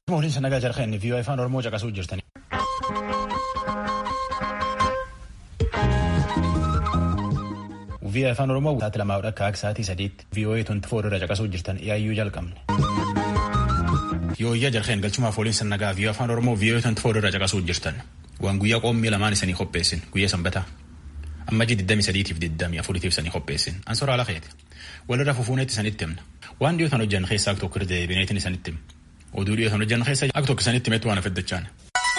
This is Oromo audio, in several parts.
Mooliin nagaa jarqeen viiyoo afaan Oromoo caqasuu jirtani. Viiyoo afaan Oromoo sa'aatii lamaa akka akka sa'aatii sadiitti viiyoo tuunti foodorra caqasuu jirtan yaayyuu jalqabne. Yoo iyya jarqeen galchumaaf ooliin nagaa viiyoo afaan Oromoo viiyoo tuunti foodorra caqasuu jirtan. Waan guyyaa qoommii lamaan isanii qopheessin guyyaa sanbataa. Ammajii 23tiif 24tiif isanii qopheessin. Ansoora ala keeti. Walirra fufuuneetti isanitti himna. Waan dhiyootan hojjan keessaa akka tokko irra bineetiin isanitti himna. Oduu dhiyootan hojjan keessa akka tokko isanitti himetti waan afaddachaan.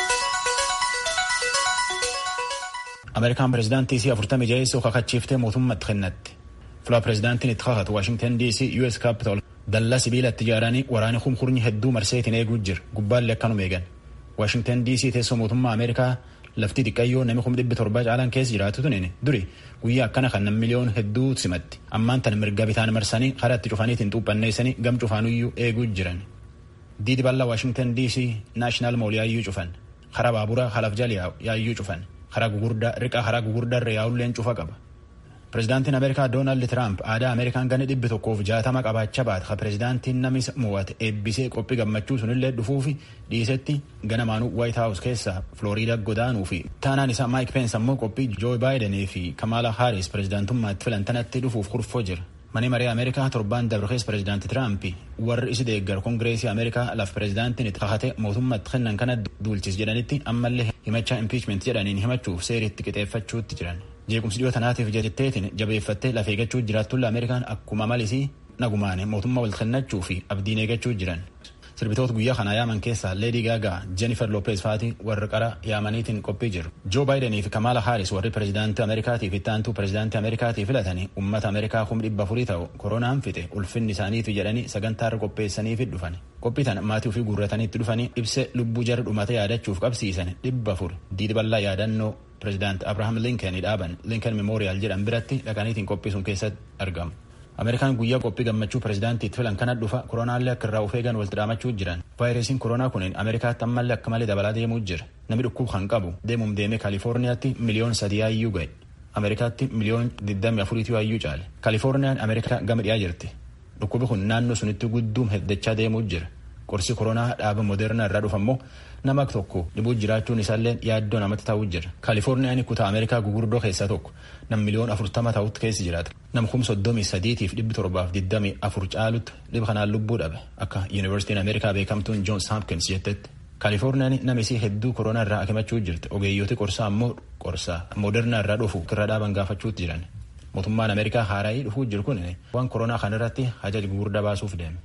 Ameerikaan pireezidaantii isii afurtamii jaheessoo kakachiiftee mootummaatti kennatti. Fulaa pireezidaantiin itti kakatu Waashingtan DC US Capital dallaa sibiila itti ijaaranii waraana kumkurnyi hedduu marseetiin eeguu jira. Gubbaallee akkanuma eegan. Waashingtan DC teessoo mootummaa Ameerikaa lafti xiqqayyoo namni kuma dhibbi torbaa caalaan keessa jiraatu tunin duri guyyaa akkana kan namni miliyoon hedduu simatti ammaan tan mirga bitaan marsanii karaa itti cufaniitiin xuuphanneessanii gam cufaanuyyuu eeguu jiran. Diidi bal'aa Waashingtan DC naashinaal mool yaayyuu cufan karaa baaburaa halaaf jala yaayyuu cufan karaa gugurdaa riqaa karaa gugurdaa irra yaa'ulleen cufa qaba. Pireezidaantiin Ameerikaa Doonaald Tiraamp aadaa Ameerikaan gana dhibbi tokkoof jaatama qabaachaa baata ka pireezidaantiin namni mo'ate eebbisee qophii gammachuu sunillee dhufuufi dhiisetti ganamaanuu Waayit Haawus keessaa Filooriidaa godaanuu fi taanaan isaa Maayik Peens ammoo qophii Joo Baayidenii fi Kamaala Haaris pireezidaantummaatti filantanatti dhufuuf kurfoo jira. Mani maree Ameerikaa torbaan dabarkees pireezidaantii Tiraampi warri isi deeggar kongireesii Ameerikaa laf pireezidaantiin itti kakate mootummaatti kennan kana duulchis jedhanitti ammallee himachaa impiichment jedhaniin himachuuf seeriitti qixeeffachuutti jiran. jeequmsi dhiyoo tanaatiif jetteetiin jabeeffattee lafee eeggachuu jiraattulla ameerikaan akkuma malisii nagumaane mootummaa wal kennachuu fi abdiin eeggachuu jiran sirbitoota guyyaa kanaa yaaman keessaa leedii gaagaa jennifer loopeez faatii warri qara yaamaniitiin qophii jiru joo baayidenii fi kamaala haaris warri pireezidaantii ameerikaatii fi ittaantuu pireezidaantii ameerikaatii filatanii ummata ameerikaa kum dhibba afurii ta'u koronaan fixe ulfinni isaaniitu jedhanii sagantaarra qopheessaniifi dhufan qophii tana maatii ofii guurrataniitti dhufanii ibse lubbuu jara dhumate yaadachuuf qabsiisan dhibba afur diidi bal'aa yaadannoo pireezidaant abrahaam linkenii dhaaban linken memooriyaal jedhan biratti dhaqaniitiin qophii sun keessatti argamu. Ameerikaan guyyaa qophii gammachuu pireezidaantiitti filan kana dhufa koronaallee akka irraa of eegan walitti dhaamachuu jiran. Vaayirasiin koronaa kun Ameerikaatti ammallee akka malee dabalaa deemuu jira. Namni dhukkub kan qabu deemuum deemee Kaalifoorniyaatti miliyoon sadii yaayyuu ga'e. Ameerikaatti miliyoon 24 yaayyuu caale. Kaalifoorniyaan Ameerikaa gama dhiyaa jirti. Dhukkubi kun naannoo sunitti gudduum heddachaa deemuu jira. Qorsi koronaa dhaaba Moderna irraa dhufa immoo nama tokko dhibuu jiraachuun isaallee yaaddoo namatti ta'uu jira. Kaalifoorniyaan kutaa Ameerikaa gugurdoo keessaa tokko nam miliyoon afurtama ta'utti keessa jiraata. Nam kum soddomii sadiitiif dhibbi torbaaf digdamii afur caalutti dhiba kanaan lubbuu dhabe akka Yuunivarsiitiin Ameerikaa beekamtuun Joons Hopkins jettetti. Kaalifoorniyaan nama isii hedduu koronaa irraa akimachuu jirti. Ogeeyyooti qorsaa ammoo qorsaa Moderna irraa dhufu irra dhaaban gaafachuutti jiran. Mootummaan Ameerikaa haaraayii dhufuu jiru kun waan koronaa kanarratti hajaja gugurdaa baasuuf deeme.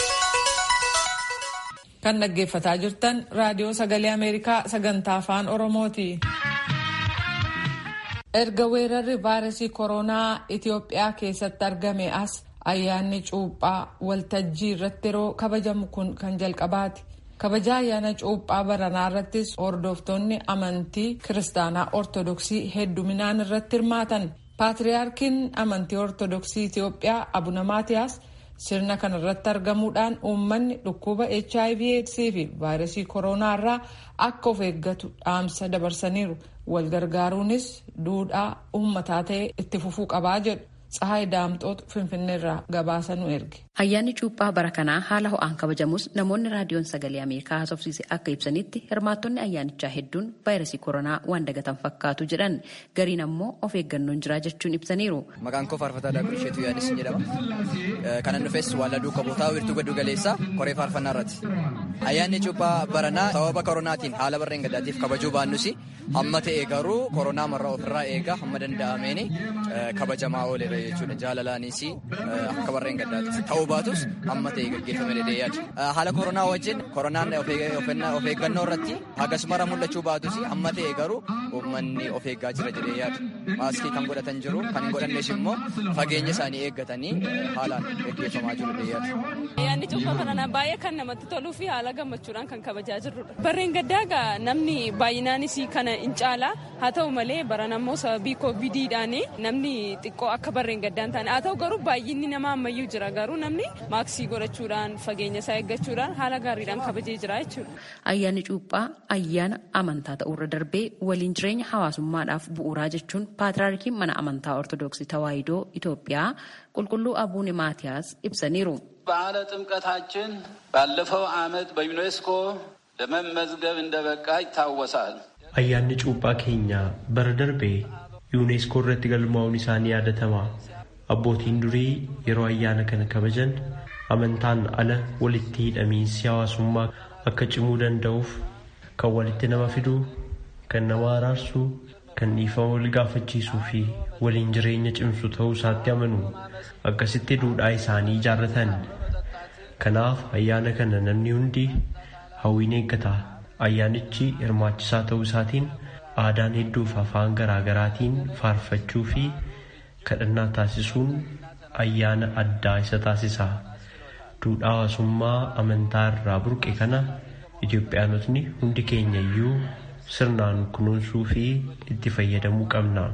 Kan dhaggeeffataa jirtan raadiyoo sagalee Ameerikaa sagantaa afaan Oromooti. Erga weerarri vaayirasii koronaa Itoophiyaa keessatti argame as ayyaanni cuuphaa waltajjii irratti yeroo kabajamu kun kan jalqabaati. Kabaja ayyaana cuuphaa baranaa irrattis hordoftoonni amantii kiristaanaa ortodoksii hedduminaan irratti hirmaatan. Paatriyaarkiin amantii ortodoksii Itoophiyaa Abuna Maatiyaas sirna kana irratti argamuudhaan uummanni dhukkuba hiv aids fi vaayirasii koronaa irraa akka of eeggatu dhaamsa dabarsaniiru wal gargaaruunis duudhaa uummataa ta'e itti fufuu qabaa jedhu Tsahaay Daamxootu Finfinneerraa gabaasa nu erge. Ayyaanni cuuphaa bara kanaa haala ho'aan kabajamus namoonni raadiyoon sagalee Ameerikaa haasofsiise akka ibsanitti hirmaattonni ayyaanichaa hedduun vaayirasii koronaa waan dagatan fakkaatu jedhan gariin ammoo of eeggannoon jiraa jechuun ibsaniiru. Maqaan koo Faarfataa Daakuu Isheetuu Yaadis jedhama. Kanan dhufes Walladuu Kabootaa Wiirtuu Gaddu Galeessaa Koree Faarfannaa irratti. Ayyaanni cuuphaa baranaa sababa koronaatiin haala barreen gaddaatiif kabajuu baannus amma ta'e garuu koronaa marraa ofirraa eegaa hamma danda'ameeni kabajamaa ooleera jechuudha. Jaalalaanis akka barreen gaddaatiif ta'uu baatus amma ta'e gaggeeffame dheedhee yaada. Haala koronaa wajjin koronaan of eeggannoo irratti hagasmara mul'achuu baatus amma ta'e garuu uummanni of eeggaa jira jedhee yaada. Maaskii kan godhatan jiru kan hin godhannes immoo fageenya isaanii eeggatanii haalaan gaggeeffamaa jiru dheedhee yaada. Ayyaanni cuuphaa baranaa baay'ee kan namatti toluu fi haala gammachuudhaan kan kabajaa jirrudha. Barreen gaddaa namni baay'inaanis kana hin caala haa ta'u malee baran ammoo sababii koovidiidhaan namni xiqqoo akka barreen gaddaa hin taane haa ta'u garuu baay'inni nama ammayyuu jira garuu namni maaksii godhachuudhaan fageenya isaa eeggachuudhaan haala gaariidhaan kabajee jira jechuudha. Ayyaanni cuuphaa ayyaana amantaa ta'urra darbee waliin jireenya hawaasummaadhaaf bu'uuraa jechuun paatriyaarkiin mana amantaa ortodoksii tawaahidoo Itoophiyaa qulqulluu abuune maatiyaas ibsaniiru. በዓለ ጥምቀታችን ባለፈው ዓመት በዩኔስኮ ለመመዝገብ እንደበቃ ይታወሳል። ayyaanni cuuphaa keenya bara darbee yuuneeskoo irratti galmaa'uun isaanii yaadatama abbootiin durii yeroo ayyaana kana kabajan amantaan ala walitti hidhamiinsi hawaasummaa akka cimuu danda'uuf kan walitti nama fiduu kan nama araarsuu kan dhiifama wal gaafachiisuu fi waliin jireenya cimsu ta'uu isaatti amanu akkasitti duudhaa isaanii ijaarratan kanaaf ayyaana kana namni hundi hawwiin eeggata ayyaanichi hirmaachisaa ta'uu isaatiin aadaan hedduuf afaan garaagaraatiin faarfachuu fi kadhannaa taasisuun ayyaana addaa isa taasisa duudhaa hawaasummaa amantaa irraa burqe kana Itoophiyaanotni hundi keenya iyyuu sirnaan kunuunsuu fi itti fayyadamuu qabna.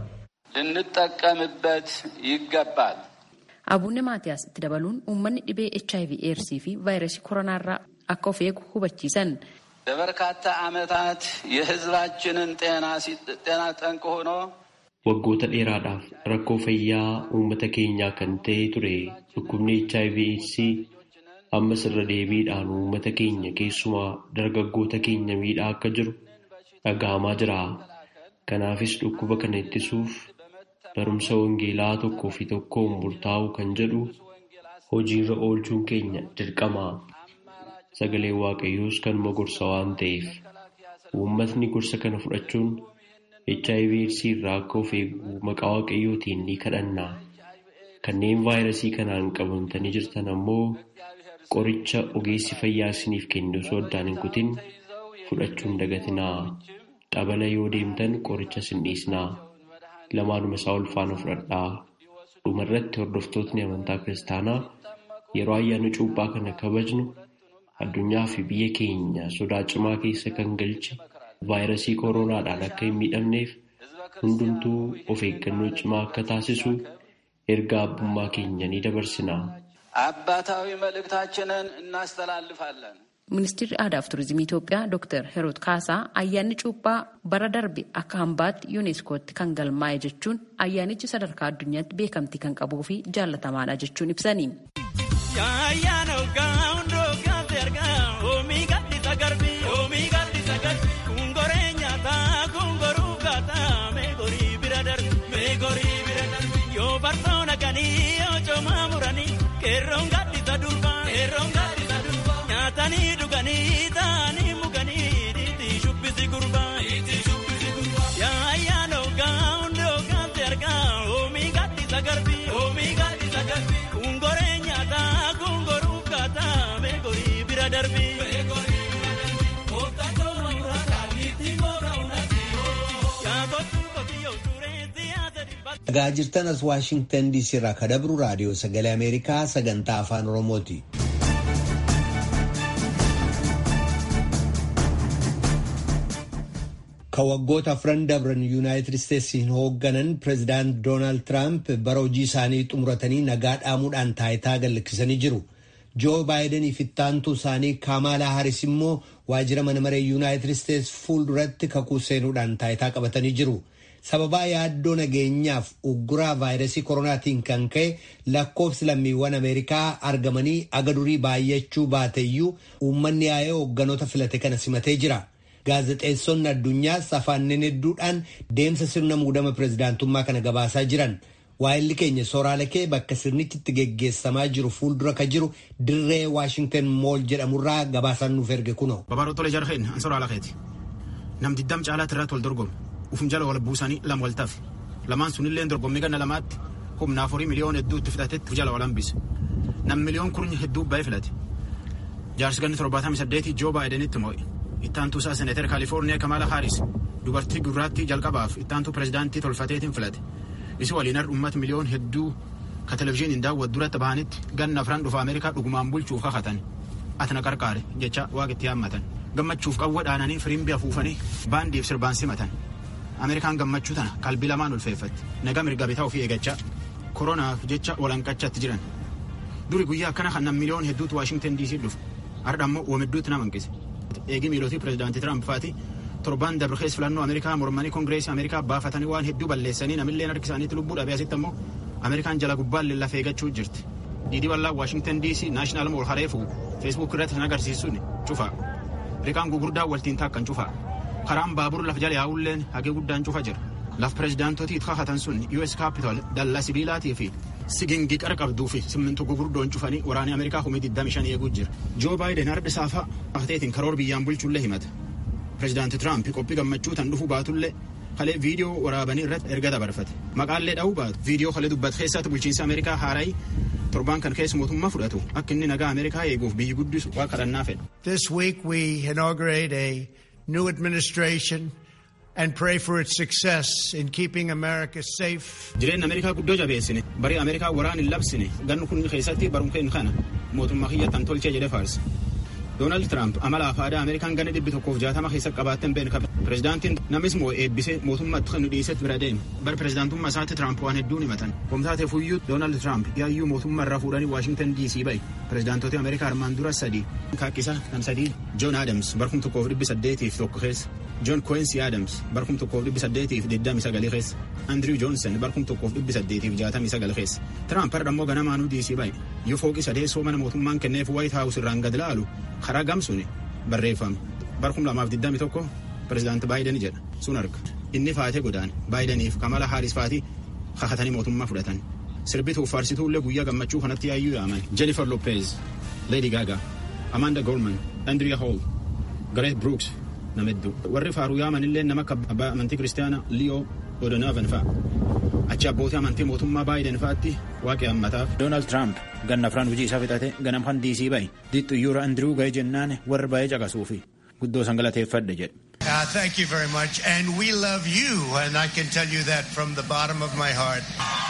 ልንጠቀምበት ይገባል። Abuunne Maatiyaas itti dabaluun uummanni dhibee HIV ኤድስii fi vaayirasii koronaa irraa akka of eegu hubachiisan. ለበርካታ ዓመታት የሕዝባችንን ጤና ጠንቅ ሆኖ Waggoota dheeraadhaaf rakkoo fayyaa uummata keenyaa kan ta'e ture dhukkubni HIV eedsii ammas irra deebiidhaan uummata keenya keessumaa dargaggoota keenya miidhaa akka jiru dhaga'amaa jira. Kanaafis dhukkuba kana ittisuuf barumsa wangeelaa tokkoo fi tokkoon murtaa'u kan jedhu hojiirra oolchuun keenya dirqama. Sagaleen Waaqayyoos kanuma gorsa waan ta'eef uummatni gorsa kana fudhachuun HIV eedsii irraa akka of eegu maqaa Waaqayyootiin ni kadhanna. Kanneen vaayirasii kanaan qabamtanii jirtan ammoo qoricha ogeessi fayyaa isiniif kenne osoo addaan hin kutin fudhachuun dagatinaa. Xabala yoo deemtan qoricha sin dhiisnaa. Lamaanuma isaa ol faana fudhadhaa. Dhumarratti hordoftootni amantaa kiristaanaa yeroo ayyaana cuuphaa kana kabajnu addunyaa fi biyya keenya sodaa cimaa keessa kan galche vaayirasii kooronaadhaan akka hin miidhamneef hundumtuu of eeggannoo cimaa akka taasisu ergaa abbummaa keenya ni dabarsina. አባታዊ መልእክታችንን እናስተላልፋለን። Ministeerri aadaa fi turizimii Itoophiyaa Dr. Heroot Kaasaa ayyaanni cuuphaa bara darbe akka hambaatti yuuneeskootti kan galmaa'e jechuun ayyaanichi sadarkaa addunyaatti beekamtii kan qabuu fi jaallatamaadha jechuun ibsani. Nyaatanii dhuganii taa'anii muganii dhiitii shubbisi gurbaa. Yaayyaa noogaa hundi hoogaansi argaa oomii gaddisa garbii. Kungoree nyaataa kungoruu kaataa meegorii bira darbii. Dhagaa jirtan as Waashingtan DC irraa kadabru raadiyoo sagalee Ameerikaa sagantaa afaan Oromooti. Ka waggoota afran dabran yuunaayitid isteetsiin hoogganan pireezidaant Doonaald Tiraamp bara hojii isaanii xumuratanii nagaa dhaamuudhaan taayitaa galliksanii jiru. Joo Baayidanii fi ittaantuu isaanii Kaamaalaa Haris immoo waajjira mana maree yuunaayitid isteets fuulduratti kakuu seenuudhaan taayitaa qabatanii jiru. Sababaa yaaddoo nageenyaaf ugguraa vaayirasii koronaatiin kan ka'e lakkoofsi lammiiwwan Ameerikaa argamanii aga durii baay'achuu baateyyuu uummanni yaa'ee hoogganoota filate kana simatee jira. Gaazexeessonni addunyaas afaanneen hedduudhaan deemsa sirna muudama pireezidaantummaa kana gabaasaa jiran. Waa'illi keenya sooraalakee bakka sirnichi itti geggeessamaa jiru fuuldura ka jiru dirree Waashingtan mool jedhamurraa gabaasaan nuuf erge kunoo. Babaaroo Tolee Jarheen an sooraalakheeti. Nam diddam caalaatti irratti wal dorgomu. Ufum jala wal buusanii lama wal tafe. Lamaan sunillee dorgommii ganna lamaatti humna afurii miliyoon hedduutti filatetti jala wal hambise. Nam miliyoon kurnya hedduu baay'ee filate. Jaarsi ganni torbaatamii saddeetii Joo Baayidenitti moo'e. Ittaantuu isaa Seneetar Kaalifoorniyaa Kamaala Haaris dubartii gurraattii jalqabaaf ittaantuu pireezidaantii tolfateetiin filate. Isi waliin har'a uummata miliyoon hedduu ka televizyiiniin daawwatu duratti bahanitti ganna afran dhufa Ameerikaa dhugumaan bulchuuf kakatan. Atana qarqaare jecha waaqetti yaammatan. Gammachuuf qawwa dhaananii firimbii afuufanii baandiif sirbaan simatan. Ameerikaan gammachuu tana qalbii lamaan ulfeeffatti. Nagaa mirga bitaa ofii eeggachaa. Koronaaf jecha walanqachatti jiran. Duri guyyaa akkana kan nam miliyoon hedduutu Waashingtan DC dhufu. Har'a ammoo wamidduutti nama hanqise. Eegi miilootii pireezidaantii Tiraamp faati torban dabrikees filannoo Ameerikaa mormanii koongireesii Ameerikaa baafatanii waan hedduu balleessanii namillee harki isaaniitti lubbuu dhabee asitti ammoo Ameerikaan jala gubbaan lafee eeggachuu jirti. diidii bal'aa waashingtan diisii naashinaal mool hareefu feesbuuk irratti kan agarsiisuun cufa riqaan gugurdaan waltiin taakkan cufa karaan baabur laf jala yaa'ulleen hagee guddaan cufa jira laf pirezidaantotii kakatan sun us capital dallaa sibiilaatii fi sigingii qara qabduu fi simmintu gugurdoon cufanii waraanni ameerikaa humii 25 eeguu jira joo baayiden har'a saafa afteetiin karoor biyyaan bulchullee himata pirezidaanti tiraamp qophii gammachuu tan dhufuu baatullee kalee viidiyoo waraabanii irratti erga dabarfate maqaallee dha'uu baatu viidiyoo kalee dubbatu keessatti bulchiinsa ameerikaa haarayi torbaan kan keessa mootummaa fudhatu akka inni nagaa ameerikaa eeguuf biyyi guddisu waa kadhannaa fedha. This week we inaugurate a new administration and pray for its success in keeping America safe. Jireenya Ameerikaa guddoo jabeessine barii Ameerikaa waraan hin labsine gannu kun keessatti barumkeen kana mootummaa kiyyattan tolchee jedhe faarse. Doonaald Tiraamp amala aadaa Ameerikaan gana dhibbi tokkoof jaatama keessa qabaatten beenu qabe. Pirezidaantiin namis moo eebbisee mootummaatti kan nu dhiisetti bira deeme. Bara pirezidaantummaa isaatti Tiraamp waan hedduun himatan. Komtaatee fuyyuu Doonaald Tiraamp yaayyuu mootummaa irraa fuudhanii Waashingtan DC bahe. Pirezidaantota Ameerikaa armaan dura sadii. Kaakkisa kan sadii Joon Adams barkum tokkoof dhibbi saddeetiif tokko keessa. Joon Kweensi Adams barkum tokkoof dhibbi saddeetiif digdami sagalii keessa. Andrew Johnson barkum tokkoof dhibbi saddeetiif jaatamii sagal keessa. Tiraamp har'a immoo ganamaanuu DC bahe. Yoo fooqi sadeessoo mana mootummaan kenneef White House irraan gad laalu karaa gamsuun barreeffame. Barkum lamaaf digdami tokko pirezidaanti Baayiden jedha sun arga. Inni faatee godaan Baayideniif Kamala Haaris faatii kakatanii mootummaa fudhatan. Sirbituuf faarsituullee guyyaa gammachuu kanatti yaayyuu yaaman. Jennifer Lopez, Lady Gaga, Amanda Gorman, Andrea Hall, Gareth Brooks nama hedduu. Warri faaruu yaamanillee nama akka abbaa amantii kiristaanaa Leo O'Donovan fa'a. Achi abbootii amantii mootummaa Baayiden fa'aatti waaqi hammataaf. Doonaald Tiraamp ganna afraan hojii isaa fixate ganam kan diisii bahe. Dixxuyyuura Andiriw ga'ee jennaan warri baay'ee caqasuufi guddoo san galateeffadhe jedhe. Uh, thank you very much. And we love you, and I can tell you that from the bottom of my heart.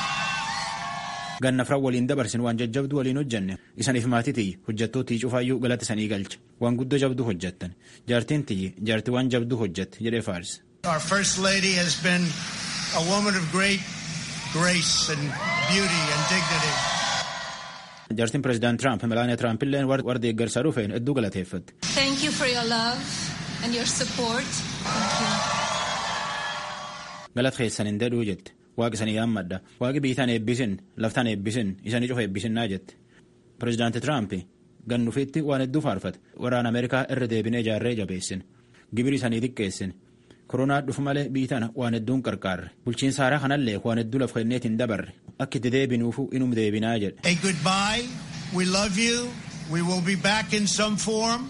Ganna afran waliin dabarsin waan jajjabdu waliin hojjenne isaniif maatii tiyyi hojjettootii cufaayyuu galata sanii galcha waan guddoo jabdu hojjettan jaartiin tiyyi jaartii waan jabdu hojjette jedhee faarse. Our First Lady has been a woman of great grace and beauty and dignity. Jaartiin pireezidaant Tiraamp Melaaniyaa Tiraamp illee warra deeggarsaa dhufeen hedduu galateeffatte. Thank you for your love and your support. Thank you. Galata keessan hin dedhuu jette. Waaqi isanii yaammadha. Waaqi biitaan eebbisin, laftaan eebbisin, isanii cufa eebbisinnaa jette. Pireezidaanti Tiraamp gannufiitti waan hedduu faarfate. Waraana Ameerikaa irra deebinee ijaarree jabeessin. Gibiri isanii xiqqeessin. Koronaa dhufu malee biitaan waan hedduun qarqaarre. Bulchiinsa haaraa kanallee waan hedduu lafa kenneetiin dabarre. Akka itti deebinuufu inum deebinaa jedhe. A goodbye. We love you. We will be back in some form.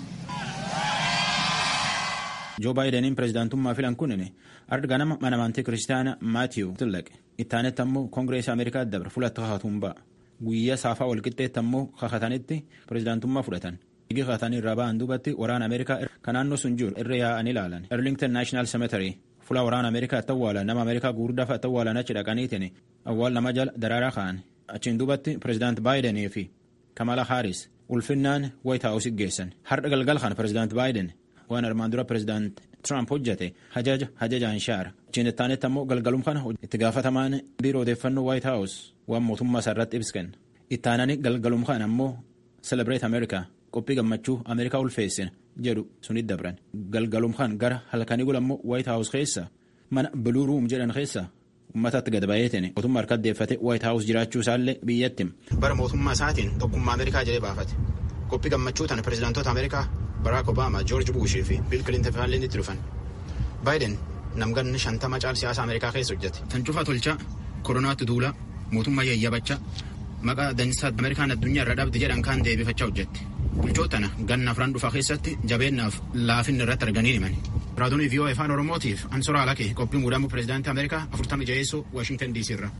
Joo Baayideniin pireezidaantummaa filan kunin arga nama mana amantii kiristaanaa Maatiiw Tillaqe. Ittaanetti ammoo Koongireesii Ameerikaa dabre fulatti kakatuun ba'a. Guyyaa saafaa walqixxeetti ammoo kakatanitti pireezidaantummaa fudhatan. Igi kakatanii irraa ba'an duubatti waraana Ameerikaa kan naannoo sun jiru irra yaa'anii ilaalan. Arlington National Cemetery fuula waraana Ameerikaatti awwaalan nama Ameerikaa gurguddaa fa'aatti awwaalan achi dhaqaniitiin awwaal nama jala daraaraa ka'an. Achiin duubatti pireezidaanti Baayidenii fi Kamala Haaris ulfinnaan White House geessan. Har'a galgal kan pireezidaanti Baayiden waan armaan dura pireezidaanti Tiraamp hojjete hajaja hajajaan shaara. Achiin ittaanetti ammoo galgalum kana itti gaafatamaan biiroo odeeffannoo White House waan mootummaa isaa irratti ibsa kenna. Ittaanani galgalum kana ammoo Celebrate America qophii gammachuu Ameerikaa ulfeessina jedhu sunit dabran. Galgalum kan gara halkanii gula ammoo White House keessa mana Blue Room jedhan keessa uummatatti gad baay'eetiin mootummaa harka deeffate White House jiraachuu isaallee biyyatti. Bara mootummaa isaatiin tokkummaa Ameerikaa jedhee baafate. Qophii gammachuu tana pireezidaantoota Ameerikaa Barack Obama, George Bush fi Bill Clinton fa'aallee itti dhufan. Baayiden namganni shantama caal siyaasa Ameerikaa keessa hojjete. Tan cufaa tolchaa, koronaatti duulaa, mootummaa yayyabachaa, maqaa dansaa Ameerikaan addunyaa irra dhabde jedhan kaan deebifachaa hojjette. Bulchootana ganna afran dhufaa keessatti jabeennaaf laafinni irratti arganii himan. Raadiyoo VOA afaan Oromootiif Ansoraa Alakee qophii muudamuu pireezidaantii Ameerikaa afurtamii jaheessoo Waashingtan DC irra.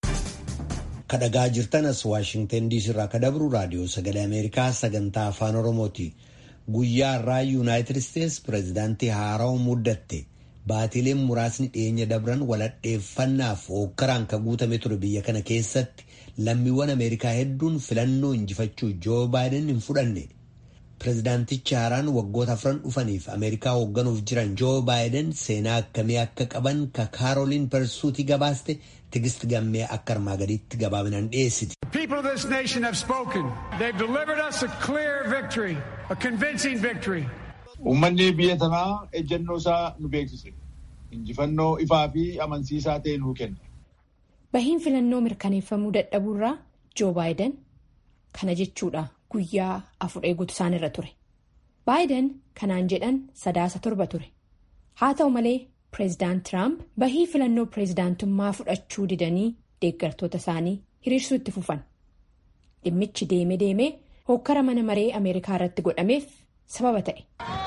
Kadhagaa jirtanas Waashingtan DC irraa kadabru raadiyoo sagalee Ameerikaa sagantaa afaan Oromooti. Guyyaa irraa Yuunaayitid Isteets pireezidaantii haaraa muddatte. Baatileen muraasni dhiyeenya dabran waladheeffannaaf hookkaraan kan guutame ture biyya kana keessatti lammiiwwan Ameerikaa hedduun filannoo injifachuu Joo Baayiden hin fudhanne. Pireezidaantichi haaraan waggoota afran dhufaniif Ameerikaa hoogganuuf jiran Joo Baayiden seenaa akkamii akka qaban ka Kaaroliin Persuutii gabaaste Tigist gammee akka armaa gadiitti gabaabinaan dhiyeessiti. People of this nation have spoken. They've delivered us a clear victory, a convincing victory. Uummanni biyya tanaa ejjennoo isaa nu beeksise. Injifannoo ifaa fi amansiisaa ta'e nuu kenna. Bahiin filannoo mirkaneeffamuu dadhabuurraa Joo Baayiden kana jechuudha guyyaa afur eeguutu isaanirra ture. baayiden kanaan jedhan sadaasa torba ture haa ta'u malee pireezidaant tiraamp bahii filannoo pireezidaantummaa fudhachuu didanii deeggartoota isaanii hiriirsuu itti fufan dhimmichi deeme deemee hokkara mana maree ameerikaa irratti godhameef sababa ta'e.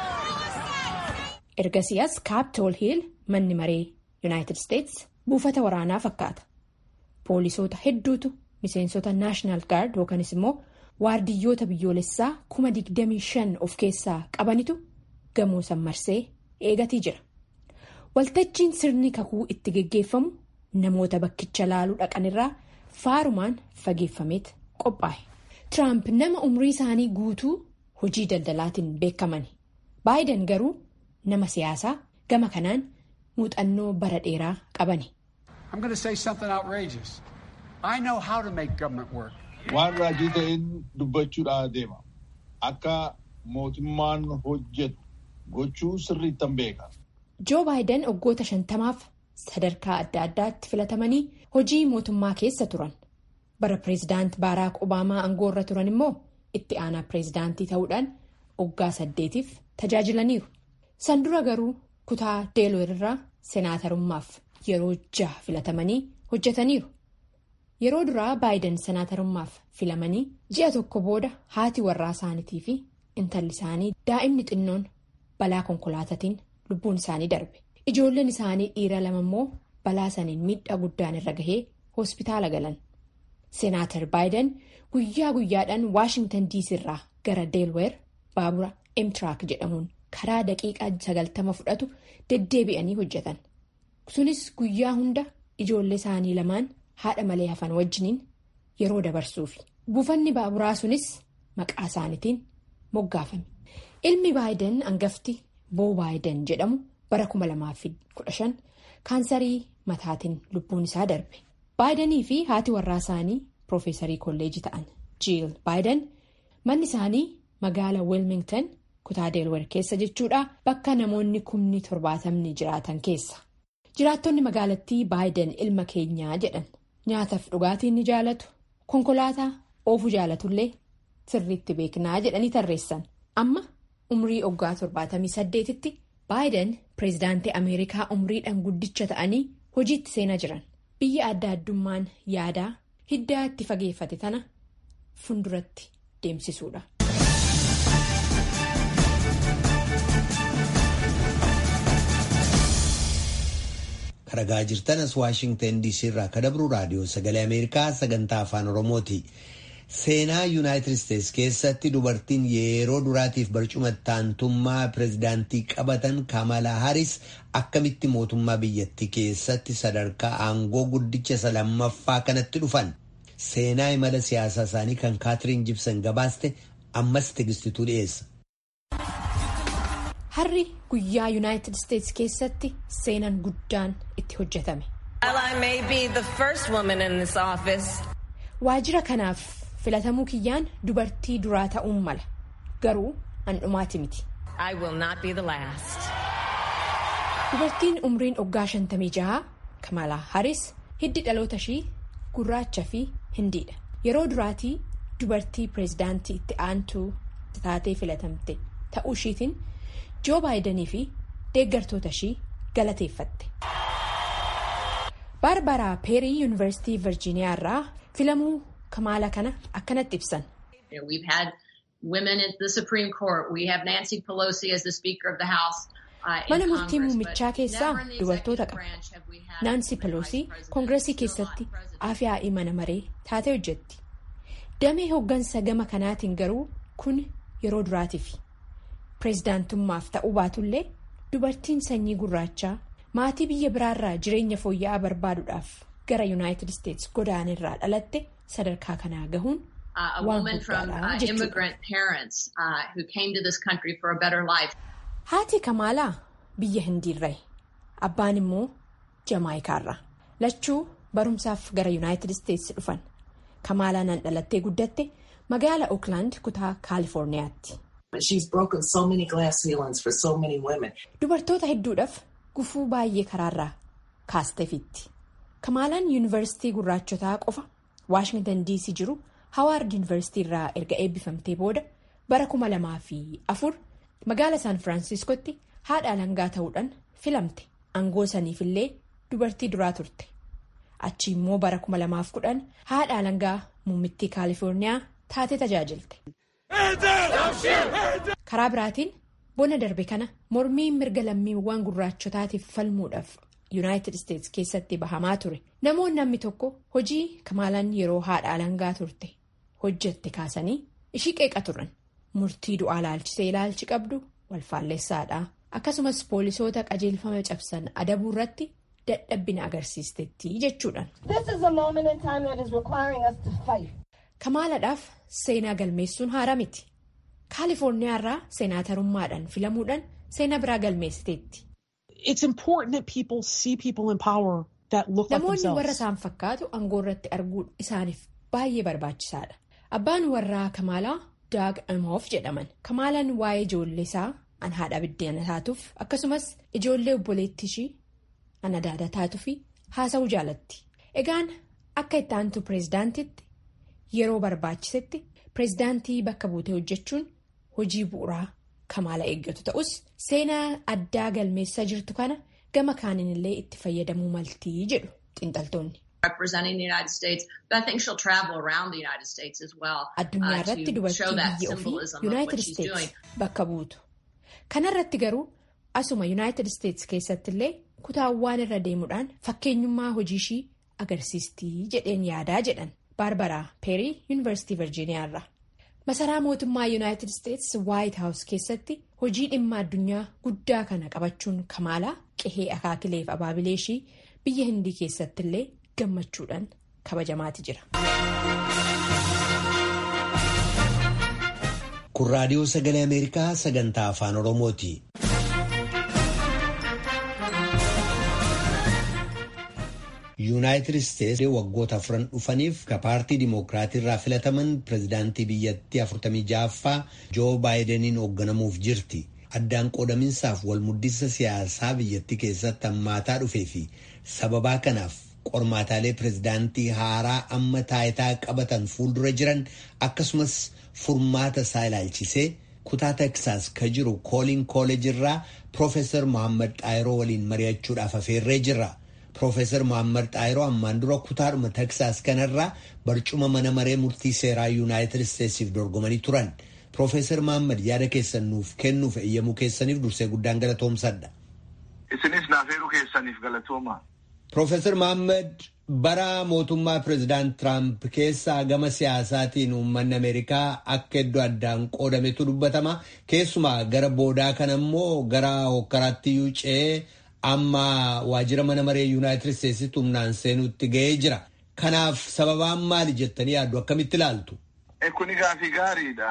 ergasii as kaaptool hiil manni maree yuunaayitid isteets buufata waraanaa fakkaata poolisoota hedduutu miseensota naashinaal gaard yookanis immoo. waardiyyoota biyyoolessaa kuma digdamii shan of keessaa qabanitu gamoo san marsee eegatii jira waltajjiin sirni kakuu itti geggeeffamu namoota bakkicha laaluu dhaqanirraa faarumaan fageeffameet qophaa'e tiraamp nama umrii isaanii guutuu hojii daldalaatiin beekamani baayiden garuu nama siyaasaa gama kanaan muuxannoo bara dheeraa qabani. Waan raajii ta'een dubbachuudhaa deema. Akka mootummaan hojjetu gochuu sirriittan beeka. Joo baayiden waggoota shantamaaf sadarkaa adda addaatti filatamanii hojii mootummaa keessa turan. Bara pireezidaant Baaraak Obaamaa aangoorra turan immoo itti aanaa pireezidaantii ta'uudhaan waggaa saddeetiif tajaajilaniiru. San dura garuu kutaa deeloower irraa senaatarummaaf yeroo jaha filatamanii hojjetaniiru. Yeroo duraa baayiden senaatarummaaf filamanii ji'a tokko booda haati warraa isaaniitii fi intalli isaanii daa'imni xinnoon balaa konkolaataatiin lubbuun isaanii darbe. Ijoolleen isaanii dhiira lama immoo balaa saniin miidhaa guddaan irra gahee hospitaala galan. Senaatar baayiden guyyaa guyyaadhaan Waashingtan diisii irraa gara deelweer baabura emtiraak jedhamuun karaa daqiiqaa sagaltama fudhatu deddeebi'anii hojjetan. Sunis guyyaa hunda ijoollee isaanii lamaan. haadha malee hafan wajjiniin yeroo dabarsuufi buufanni baaburaa sunis maqaa isaaniitiin moggaafame ilmi baayiden hangafti boo baayiden jedhamu bara 2015 kaansarii mataatiin lubbuun isaa darbe baayidenii fi haati warraa isaanii piroofeesarii kolleejii ta'an jiil baayiden manni isaanii magaala wilmington kutaa deelwer keessa jechuudha bakka namoonni kumni torbaatamni jiraatan keessa jiraattonni magaalattii baayiden ilma keenyaa jedhan. nyaataaf dhugaatiin ni jaalatu konkolaataa oofuu jaalatullee sirriitti beeknaa jedhanii tarreessan amma umrii oggaa torbaatamii saddeetitti baayiden pireezidaantii ameerikaa umriidhaan guddicha ta'anii hojiitti seenaa jiran biyya adda addummaan yaadaa hiddaa itti fageeffate tana funduratti deemsisuudha. Ragaa jirtanas Waashingtan DC irraa kadabru raadiyoo sagalee Ameerikaa sagantaa afaan Oromooti. Seenaa Yuunaayitid Isteets keessatti dubartiin yeroo duraatiif barcuma taantummaa pireezidaantii qabatan Kamalaa Haris akkamitti mootummaa biyyattii keessatti sadarkaa aangoo guddicha isa lammaffaa kanatti dhufan. Seenaa imala siyaasaa isaanii kan Kaatiriin Jibsan gabaaste ammas tigistituu dhiyeessa. Harri guyyaa Yuunaayitid Isteets keessatti seenaan guddaan itti hojjetame. Waajjira kanaaf filatamuu kiyyaan dubartii duraa ta'uun mala. Garuu handhumaati miti. Dubartiin umriin oggaa shantamii jaha Kamalaa Haris hiddi dhaloota ishii gurraacha fi hindiidha. Yeroo duraatii dubartii pireezidaantii itti aantuu taatee filatamte ta'uu ishiitiin. joo baayidanii fi deeggartoota ishii galateeffatte. baarbaraa peerii yuunivarsiitii virjiiniyaa irraa filamuu kamaala kana akkanatti ibsan. mana murtii muummichaa keessaa dubartoota qaba. naansi peloosii koongireesii keessatti afyaa'ii mana maree taatee hojjetti. damee hooggansa gama kanaatiin garuu kun yeroo duraatiif. pireezidaantummaaf ta'uu baatullee dubartiin sanyii gurraachaa maatii biyya biraarraa jireenya fooyya'aa barbaaduudhaaf gara yuunaayitid isteets godaanirraa dhalatte sadarkaa kanaa gahuun waan guddaadha jechuudha. haati kamaalaa biyya hindiirraa abbaan immoo jamaayikaarraa lachuu barumsaaf gara yuunaayitid isteets dhufan kamaalaa nan dhalattee guddatte magaala ooklaand kutaa kaalifoorniyaatti. Dubartoota hedduudhaaf gufuu baay'ee karaarraa kaasteefitti. Kamaalaan yuunivarsiitii gurraachotaa qofa Waashingtan DC jiru hawaard yuunivarsiitii irraa erga eebbifamtee booda bara kuma lamaa fi afur magaala saan firaansiskootti haadha alangaa ta'uudhaan filamte aangoo saniifillee dubartii duraa turte achi immoo bara kuma lamaaf kudhan haadha alangaa muummittii kaalifoorniyaa taatee tajaajilte. karaa biraatiin bona darbe kana mormiin mirga lammiiwwan gurraachotaatiif falmuudhaaf yuunaayitid isteetsi keessatti bahamaa ture namoonni namni tokko hojii kamaalaan yeroo haadha alangaa turte hojjette kaasanii ishii qeeqa turan murtii du'aa laalchisee ilaalchi qabdu walfaalleessaadha akkasumas poolisoota qajeelfama cabsan adabuu irratti dadhabbina agarsiistetti jechuudhaan. kamaaladhaaf seenaa galmeessuun haaraa miti kaalifoorniyaa irraa seenaatarummaadhaan filamuudhaan seenaa biraa galmeessiteetti. namoonni warra isaan fakkaatu aangoo irratti arguun isaaniif baay'ee barbaachisaadha abbaan warraa kamaalaa daag amoof jedhaman kamaalaan waa'ee ijoollee isaa an haadha biddeena taatuuf akkasumas ijoollee obboleettii ishii an adaada taatuuf haasa'uu jaalatti egaan akka itti aantu pireezidaantitti yeroo barbaachisetti pireezidaantii bakka buutee hojjechuun hojii bu'uuraa kamaala eeggatu ta'us seenaa addaa galmeessaa jirtu kana gama kaaniin illee itti fayyadamuu maltii jedhu xiinxaltoonni. addunyaa irratti dubartii biyya ofii yuunaayitid isteetsi bakka buutu kanarratti garuu asuma yuunaayitid isteetsi keessatti illee kutaawwan irra deemuudhaan fakkeenyummaa hojii ishii agarsiistii jedheen yaadaa jedhan baarbaraa peerii yuunivarsiitii virjiiniyaa irraa masaraa mootummaa yuunaayitid isteetsi waayit haawus keessatti hojii dhimma addunyaa guddaa kana qabachuun kamaalaa qehee akaakileef abaabilee ishii biyya hindii keessatti illee gammachuudhaan kabajamaati jira. kun raadiyoo sagalee ameerikaa sagantaa afaan oromooti. yuunaayitid isteetsi waggoota afran dhufaniif ka paartii dimookiraatii irraa filataman pireezidaantii biyyattii 46ffaa joo baayidaniin hoogganamuuf jirti addaan qoodaminsaaf walmuddisa siyaasaa biyyattii keessatti hammaataa dhufee fi sababaa kanaaf qormaataalee pireezidaantii haaraa amma taayitaa qabatan fuuldura jiran akkasumas furmaata isaa ilaalchisee kutaa teksaas ka jiru kooliin kooleej irraa piroofeesar mohaammed xaayiroo waliin mari'achuudhaaf afeerree jirra. Piroofeesar Mohaammed Xaayiroo ammaan dura kutaadhuma Teksaas kanarraa barcuma mana maree murtii seeraa Yuunaayitid Isteetsiif dorgomanii turan. Piroofeesar Mohaammed yaada keessan nuuf kennuuf eeyyamuu keessaniif dursee guddaan galatoomsadha. Isinis naafeeruu keessaniif galatooma. Piroofeesar Mohaammed bara mootummaa pireezidaant Tiraamp keessaa gama siyaasaatiin uummanni Ameerikaa akka iddoo addaan qoodametu dubbatama. Keessumaa gara boodaa kana immoo gara hokkaraatti yuucee. amma waajjira mana maree yuunaayitid isteetsitti humnaan seenuutti ga'ee jira kanaaf sababaan maali jettanii yaaddu akkamitti ilaaltu. kuni gaafii gaariidha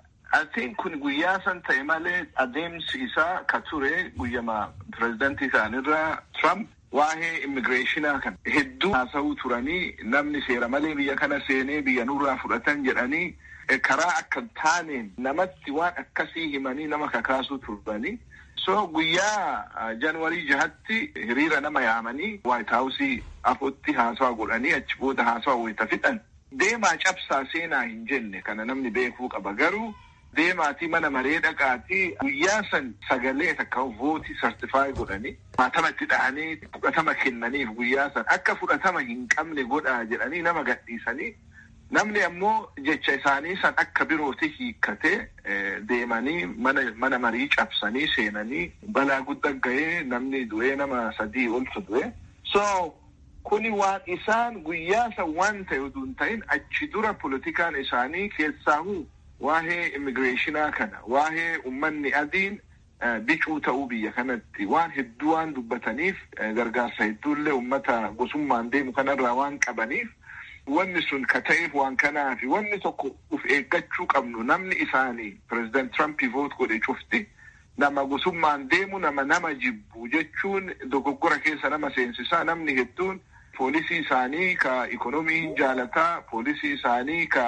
atiin kun guyyaa san ta'e malee adeemsi isaa ka ture guyyama pireezidantii isaanirraa trump waa'ee immigireeshinaa kan hedduu haasa'uu turanii namni seera malee biyya kana seenee biyya nurraa fudhatan jedhanii karaa akka taaneen namatti waan akkasii himanii nama kakaasuu turanii. so guyyaa januwarii jahatti hiriira nama yaamanii waayit haawusii afutti haasawa godhanii achi booda haasawa wayita fixan deemaa cabsaa seenaa hin jenne kana namni beekuu qaba garuu deemaatii mana maree dhaqaatii guyyaa san sagalee takka vootii sartifaayi godhanii maatama itti dhahanii fudhatama kennaniif guyyaa san akka fudhatama hin qabne godhaa jedhanii nama gadhiisanii namni ammoo jecha isaanii san akka birooti hiikkatee deemanii mana marii cabsanii seenanii balaa guddaa ga'ee namni du'ee nama sadii oltu du'e. so kuni waan isaan guyyaa san waan ta'e utuu hin ta'in achi dura politikaan isaanii keessaahu waa'ee immigireeshinaa kana waa'ee ummanni adiin bicuu ta'uu biyya kanatti waan hedduu waan dubbataniif gargaarsa hedduullee ummata gosummaan deemu kanarraa waan qabaniif. wanni sun ka ta'eef waan kanaafi wanni tokko uf eeggachuu qabnu namni isaanii pireezidant Trump voot godhe cufti nama gosummaan deemu nama nama jibbu jechuun dogoggora keessa nama seensisaa namni hedduun poolisii isaanii ka ikonomii hin jaalataa poolisii isaanii ka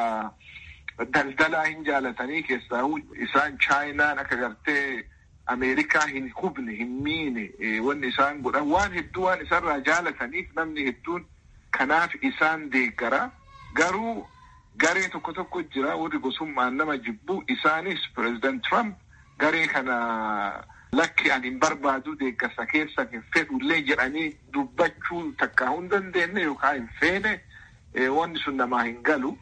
daldalaa hin jaalatanii keessaa isaan chaayinaan akka gartee ameerikaa hin hubne hin miine wanni isaan godhan waan hedduu waan isarraa jaalataniif namni hedduun kanaaf isaan deeggara garuu garee tokko tokko jira warri gosummaan nama jibbu isaanis pireezidant Trump garee kana lakki ani hin barbaadu deeggarsa keessa hin fedhullee jedhanii dubbachuu takkaa hin dandeenye yookaan hin feene wanni sun namaa hin galu.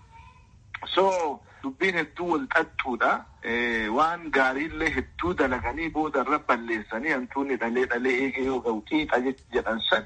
So dubbiin hedduu wal xaxxuudha. Waan gaariillee hedduu dalaganii booda irra balleessanii hantuunni dhalee dhalee eegee yoo ga'u xiixa jedhan san.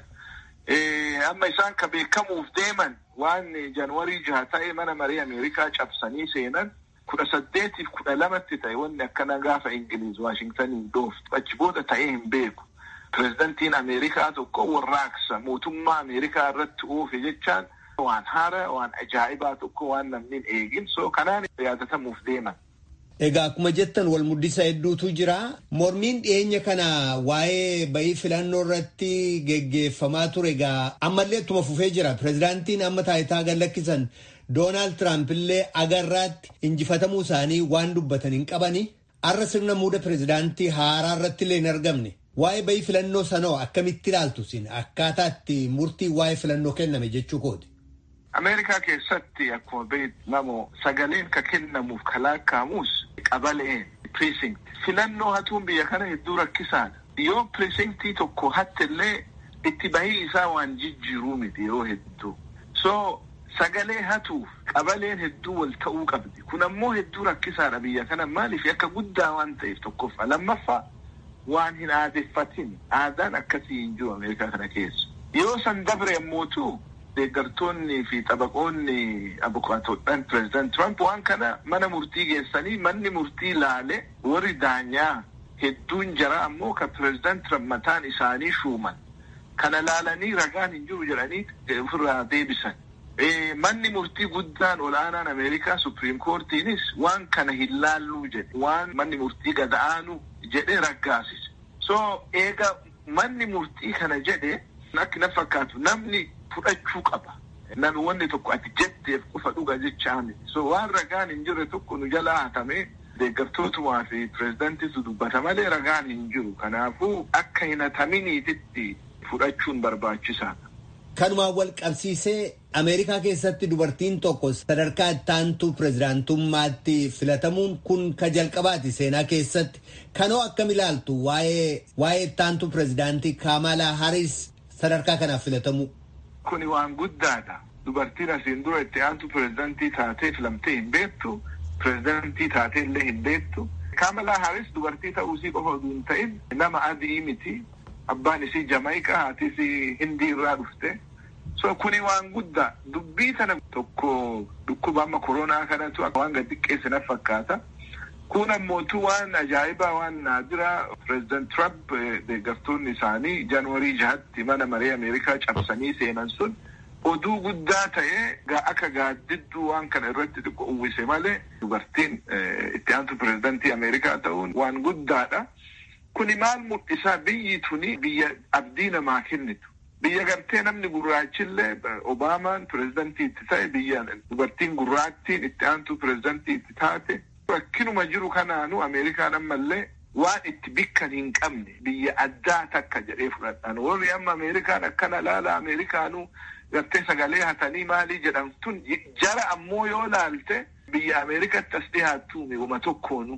Amma isaan ka beekamuuf deeman waan januwarii jaha ta'e mana marii Ameerikaa cabsanii seenan kudha saddeetiif kudha lamatti ta'e wanni akkana gaafa Ingiliiz Waashingtaniin dhooftu achi booda ta'ee hin beeku. Pireezidantiin Ameerikaa tokko warraaqsa mootummaa Ameerikaa irratti oofe jechaan waan haara waan ajaa'ibaa tokko waan namni hin eegin so kanaan yaadatamuuf deeman. Egaa akkuma jettan wal muddisa hedduutu jira. Mormiin dhiyeenya kana waa'ee bayii filannoo irratti geggeeffamaa ture egaa ammallee ittuma fufee jira. Pireezidaantiin amma taayitaa gad lakkisan Doonaald Tiraamp illee agarraatti injifatamuu isaanii waan dubbatan hin qabani. Har'a sirna muuda pireezidaantii haaraa irratti illee hin argamne. Waa'ee bayii filannoo sanoo akkamitti ilaaltu sin akkaataa itti murtii waa'ee filannoo kenname jechuu kooti. Ameerikaa keessatti akkuma beekamu sagaleen ka kennamuuf ka lakkaa'amus qabaleen precinct. Filannoo hatuun biyya kana hedduu rakkisaadha. Yoo precinctii tokko hattillee itti bahii isaa waan jijjiiruu miti yoo hedduu. So sagalee hatuuf qabaleen hedduu wal ta'uu qabdi. Kun ammoo hedduu rakkisaadha biyya kana maaliif akka guddaa waan ta'eef tokkoffaa. Lammaffaa waan hin aadeffatin aadaan akkasii hin jiru Ameerikaa kana keessa. Yoo san dabre ammootu deeggartoonni fi xabaqoonni abukaatoodhaan pireezidant Trump waan kana mana murtii geessanii manni murtii laale warri daanyaa hedduun jara ammoo ka pireezidant Trump mataan isaanii shuuman. Kana laalanii ragaan hin jiru jedhanii ofirraa deebisan. Manni murtii guddaan ol'aanaan Ameerikaa Supreme Courtiinis waan kana hin laalluu jedhe waan manni murtii gada'aanu jedhe raggaasise. So eega manni murtii kana jedhe akka na fakkaatu namni fudhachuu qaba. Nami wanni tokko ati jetteef qofa dhuga jechaa miti. So waan ragaan hin jirre tokko nu jalaa hatame deeggartootumaa fi pireezidantiitu dubbata malee ragaan hin jiru. Kanaafuu akka hin hataminiititti fudhachuun barbaachisaadha. Kanumaan wal qabsiisee Ameerikaa keessatti dubartiin tokko sadarkaa ittaantuu pireezidaantummaatti filatamuun kun ka jalqabaati seenaa keessatti. Kanoo akkam ilaaltu waa'ee waa'ee ittaantuu pireezidaantii Kamalaa Haris sadarkaa kanaaf filatamuu. Kuni waan guddaadha. Dubartiin asiin dura itti aantu pireezidantii taatee filamtee hin beektu. Pireezidantii taatee illee hin beektu. Kamalaa Haris dubartii ta'uusii qofa osoo hin ta'in nama adii miti. Abbaan isii Jamaayikaa haati isii Hindii irraa dhufte. So kuni waan guddaa dubbii sana tokko dhukkuba amma koronaa kanatu waan gad xiqqeesse na fakkaata. Kun ammootu waan ajaa'ibaa waan naadiraa pireezidant Trump deeggartoonni isaanii jaanuwarii jahatti mana maree Ameerikaa cabsanii seenan sun oduu guddaa ta'ee akka gaaddidduu waan kana irratti xiqqoo uwwise malee dubartiin itti aantu pireezidantii Ameerikaa ta'uun waan guddaadha. Kuni maal mul'isaa biyyi tuni biyya abdii namaa kennitu. Biyya gartee namni gurraachillee Obaamaan pireezidantii itti ta'e biyya dubartiin gurraattiin itti aantu pireezidantii itti taate. Rakkinuma jiru kanaanu Ameerikaan ammallee waan itti bikkan hin qabne biyya addaa takka jedhee fudhadhaan. Warri amma Ameerikaan akkana laala Ameerikaanuu gartee sagalee hatanii maalii jedhamtun jara ammoo yoo laalte biyya Ameerikatti as dhiyaattu uma tokkoonu.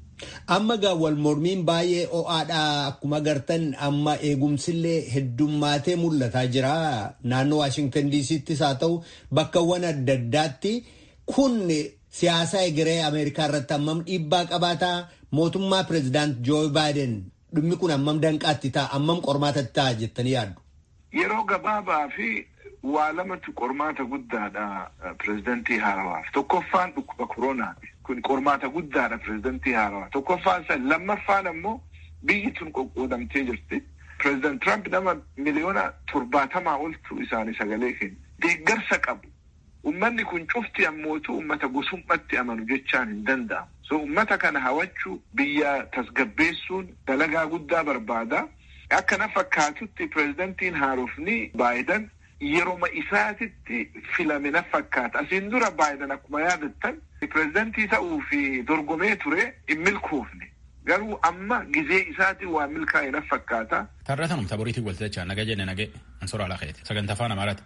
Amma gaa wal mormiin baay'ee ho'aadha akkuma gartan amma eegumsillee heddummaatee mul'ataa jira naannoo Waashingtan diisittis haa ta'u bakkawwan adda addaatti kun siyaasa egeree Ameerikaa irratti hammam dhiibbaa qabaataa mootummaa pireezidaant Joo Baayiden dhimmi kun hammam danqaatti ta'a hammam qormaatatti ta'a jettanii yaaddu. Yeroo gabaabaa fi waa lamatu qormaata guddaadha pireezidantii haarawaaf tokkoffaan dhukkuba koronaati. kun qormaata guddaadha pireezidantii haarawaa tokkoffaan san lammaffaan ammoo biyyi tun qoqqoodamtee jirti pireezidant Trump nama miliyoona torbaatamaa oltu isaanii sagalee kenna deeggarsa qabu ummanni kun cufti ammootu ummata gosummatti amanu jechaan hin danda'amu so ummata kana hawachuu biyya tasgabbeessuun dalagaa guddaa barbaada akka na fakkaatutti pireezidantiin haarofni baayidan yeroma isaatitti filame na fakkaata asiin dura baayidan akkuma yaadattan pireezidantii ta'uu fi dorgomee ture hin milkoofne garuu amma gizee isaatiin waa milkaa'e na fakkaata. Tarratanum taboriitiin waltajjaa naga jenne nage ansora alaa keeti sagantaa afaan amaaraati.